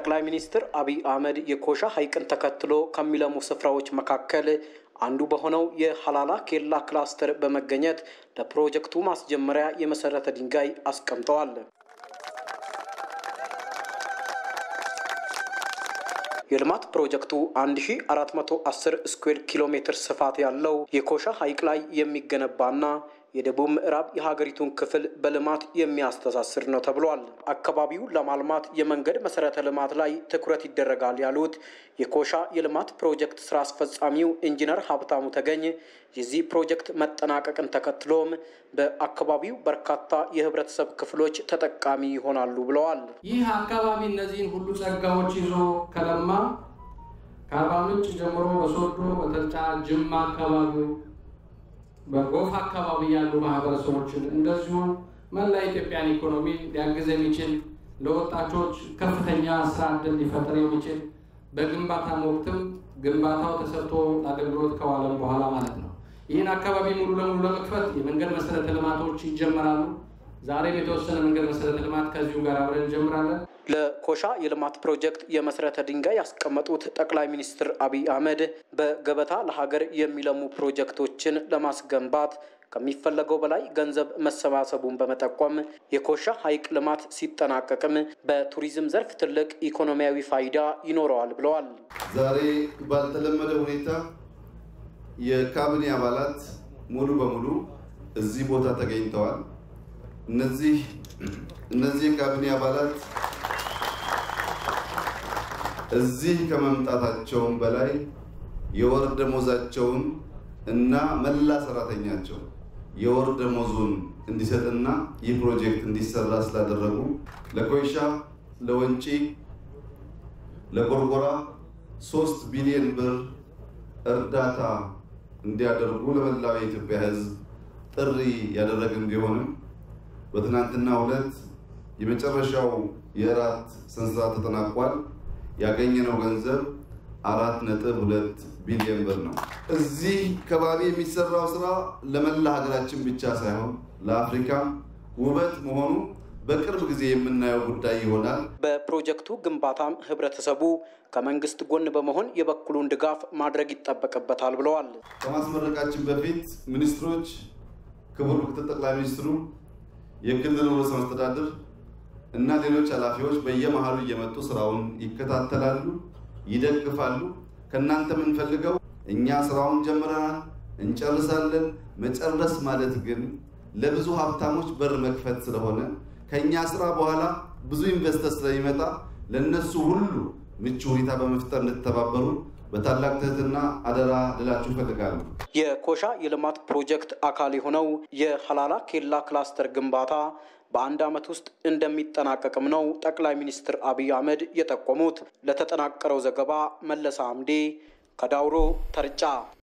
ጠቅላይ ሚኒስትር አብይ አህመድ የኮሻ ሐይቅን ተከትሎ ከሚለሙ ስፍራዎች መካከል አንዱ በሆነው የሀላላ ኬላ ክላስተር በመገኘት ለፕሮጀክቱ ማስጀመሪያ የመሰረተ ድንጋይ አስቀምጠዋል። የልማት ፕሮጀክቱ 1410 ስኩዌር ኪሎ ሜትር ስፋት ያለው የኮሻ ሐይቅ ላይ የሚገነባና የደቡብ ምዕራብ የሀገሪቱን ክፍል በልማት የሚያስተሳስር ነው ተብሏል። አካባቢውን ለማልማት የመንገድ መሰረተ ልማት ላይ ትኩረት ይደረጋል ያሉት የኮሻ የልማት ፕሮጀክት ስራ አስፈጻሚው ኢንጂነር ሀብታሙ ተገኝ የዚህ ፕሮጀክት መጠናቀቅን ተከትሎም በአካባቢው በርካታ የህብረተሰብ ክፍሎች ተጠቃሚ ይሆናሉ ብለዋል። ይህ አካባቢ እነዚህን ሁሉ ጸጋዎች ይዞ ከለማ ከአርባ ምንጭ ጀምሮ በሶዶ፣ በተልጫ፣ ጅማ አካባቢው በጎፍ አካባቢ ያሉ ማህበረሰቦችን እንደዚሁም መላ ኢትዮጵያን ኢኮኖሚ ሊያግዝ የሚችል ለወጣቶች ከፍተኛ ስራ ዕድል ሊፈጥር የሚችል በግንባታም ወቅትም ግንባታው ተሰርቶ ለአገልግሎት ከዋለም በኋላ ማለት ነው። ይህን አካባቢ ሙሉ ለሙሉ ለመክፈት የመንገድ መሰረተ ልማቶች ይጀመራሉ። ዛሬም የተወሰነ መንገድ መሰረተ ልማት ከዚሁ ጋር አብረን እንጀምራለን። ለኮሻ የልማት ፕሮጀክት የመሰረተ ድንጋይ ያስቀመጡት ጠቅላይ ሚኒስትር አብይ አህመድ በገበታ ለሀገር የሚለሙ ፕሮጀክቶችን ለማስገንባት ከሚፈለገው በላይ ገንዘብ መሰባሰቡን በመጠቆም የኮሻ ሐይቅ ልማት ሲጠናቀቅም በቱሪዝም ዘርፍ ትልቅ ኢኮኖሚያዊ ፋይዳ ይኖረዋል ብለዋል። ዛሬ ባልተለመደ ሁኔታ የካቢኔ አባላት ሙሉ በሙሉ እዚህ ቦታ ተገኝተዋል። እነዚህ እነዚህ የካቢኔ አባላት እዚህ ከመምጣታቸውም በላይ የወር ደሞዛቸውን እና መላ ሰራተኛቸው የወር ደሞዙን እንዲሰጥና ይህ ፕሮጀክት እንዲሰራ ስላደረጉ ለኮይሻ፣ ለወንጪ፣ ለጎርጎራ ሶስት ቢሊዮን ብር እርዳታ እንዲያደርጉ ለመላው የኢትዮጵያ ሕዝብ ጥሪ ያደረግን ቢሆንም በትናንትናው ዕለት የመጨረሻው የእራት ስነስርዓት ተጠናቋል። ያገኘነው ገንዘብ አራት ነጥብ ሁለት ቢሊዮን ብር ነው። እዚህ ከባቢ የሚሰራው ስራ ለመላ ሀገራችን ብቻ ሳይሆን ለአፍሪካ ውበት መሆኑ በቅርብ ጊዜ የምናየው ጉዳይ ይሆናል። በፕሮጀክቱ ግንባታም ህብረተሰቡ ከመንግስት ጎን በመሆን የበኩሉን ድጋፍ ማድረግ ይጠበቅበታል ብለዋል። ከማስመረቃችን በፊት ሚኒስትሮች፣ ክቡር ምክትል ጠቅላይ ሚኒስትሩ፣ የክልል ርዕሰ መስተዳድር እና ሌሎች ኃላፊዎች በየመሃሉ እየመጡ ስራውን ይከታተላሉ፣ ይደግፋሉ። ከእናንተ የምንፈልገው እኛ ስራውን ጀምረናል፣ እንጨርሳለን። መጨረስ ማለት ግን ለብዙ ሀብታሞች በር መክፈት ስለሆነ ከእኛ ስራ በኋላ ብዙ ኢንቨስተር ስለሚመጣ ለእነሱ ሁሉ ምቹ ሁኔታ በመፍጠር እንድትተባበሩ በታላቅ ትህትና አደራ ልላችሁ እፈልጋለሁ። የኮሻ የልማት ፕሮጀክት አካል የሆነው የሀላላ ኬላ ክላስተር ግንባታ በአንድ ዓመት ውስጥ እንደሚጠናቀቅም ነው ጠቅላይ ሚኒስትር አብይ አህመድ የጠቆሙት። ለተጠናቀረው ዘገባ መለሰ አምዴ ከዳውሮ ተርጫ